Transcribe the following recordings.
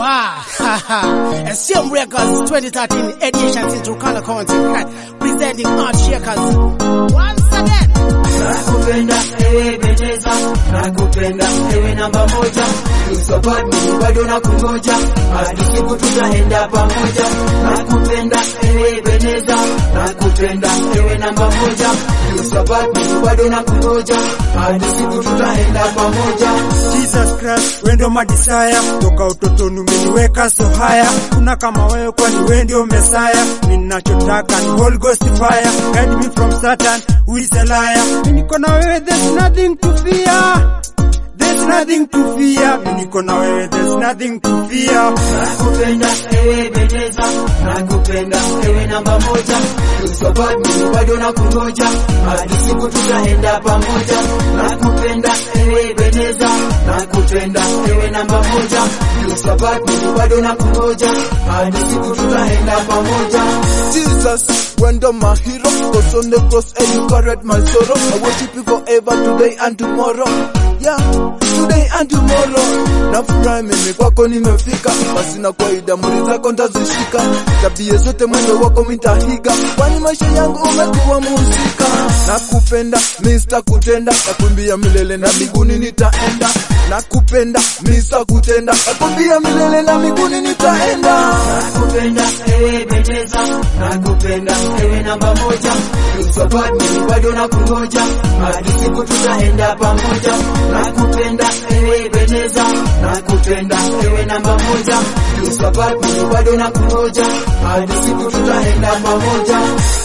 Ah, SCM Records 2013 edition in Turkana County, presenting Art Shakers. Once again. Nakupenda ewe Beneza, nakupenda ewe namba moja, support me bado nakungoja, hadi siku tutaenda pamoja. Nakupenda ewe Beneza, nakupenda ewe namba moja, support me bado nakungoja, hadi siku tutaenda pamoja. Jesus Christ, wewe ndio madisaya, toka utotoni umeniweka so haya, kuna kama wewe kwani wewe ndio Messiah. Mimi ninachotaka ni Holy Ghost fire, guide me from Satan who is a liar. Mimi niko na wewe, there's nothing to fear. There's nothing to fear. Mimi niko na wewe, there's nothing to fear. Nakupenda ewe Beneza, nakupenda ewe namba moja, support me bado nakungoja, hadi siku tutaenda pamoja. Nakupenda ewe Beneza, nakupenda ewe namba moja, support me bado nakungoja, hadi siku tutaenda pamoja. Jesus, when the my hero goes on the cross and you carried my sorrow. I worship you forever today and tomorrow. Yeah, today and tomorrow. Nafurahi mimi kwako nimefika, basi na kawaida muri zako ntazishika, tabia zote mwendo wako mitahiga, kwani maisha yangu umekuwa muzika. Nakupenda Mr. Kutenda, nakumbia milele na miguuni nitaenda. Nakupenda Mr. Kutenda, nakumbia milele na miguuni nitaenda. Nakupenda ewe Beneza, nakupenda ewe namba moja, support me bado nakungoja, hadi siku tutaenda pamoja. Nakupenda ewe Beneza, nakupenda ewe namba moja, support me bado nakungoja, hadi siku tutaenda pamoja.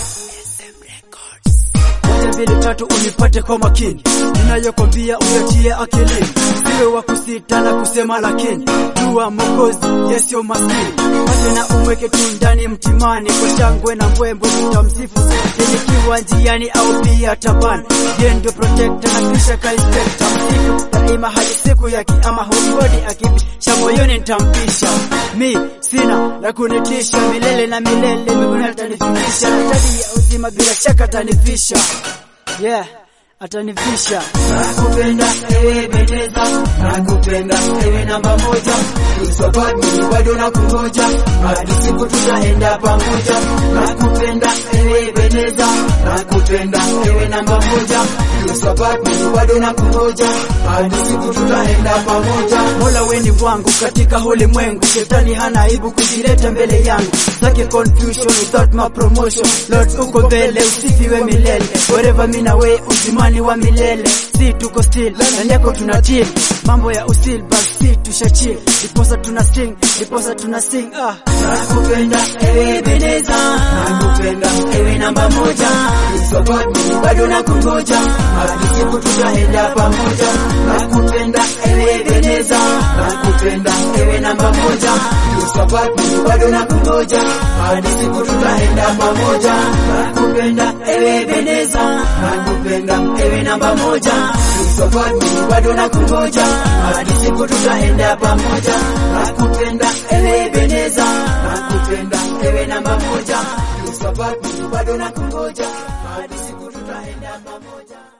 moja mbili tatu unipate kwa makini, ninayokwambia uyatie akilini, siwe wa kusita na kusema lakini, jua Mwokozi yesio maskini, pate na umweke tu ndani mtimani, kwa shangwe na mbwembwe tutamsifu nikiwa njiani au pia tabani, yeye ndio protector na kisha kaispekta msifu daima hadi siku ya kiama, hongodi akibisha moyoni nitampisha mi sina la kunitisha milele na milele, mbinguni atanifikisha na taji ya uzima bila shaka atanivisha yeah, atanivisha Nakupenda ewe Beneza, nakupenda ewe namba moja, support me bado nakungoja, hadi siku tutaenda pamoja. Nakupenda ewe Beneza, nakupenda ewe namba moja, support me bado nakungoja, hadi siku tutaenda pamoja. Mola weni wangu katika ulimwengu, shetani hana aibu kujileta mbele yangu, zake confusion without my promotion. Lord uko mbele, usifiwe milele, wherever mimi na wewe uzimani wa milele, si tuko still ndani yako tuna chill, mambo ya usil basi si tusha chill, diposa tuna sing, diposa tuna sing ah. Nakupenda ewe Beneza, nakupenda ewe namba moja, support me bado nakungoja, hadi siku tutaenda pamoja. Nakupenda ewe Beneza, nakupenda ewe namba moja, support me bado nakungoja, hadi siku tutaenda pamoja. Nakupenda ewe Beneza, nakupenda ewe namba moja, support me bado nakungoja, hadi siku tutaenda pamoja. Nakupenda ewe Beneza, nakupenda ewe namba moja, support me bado nakungoja, hadi siku tutaenda pamoja.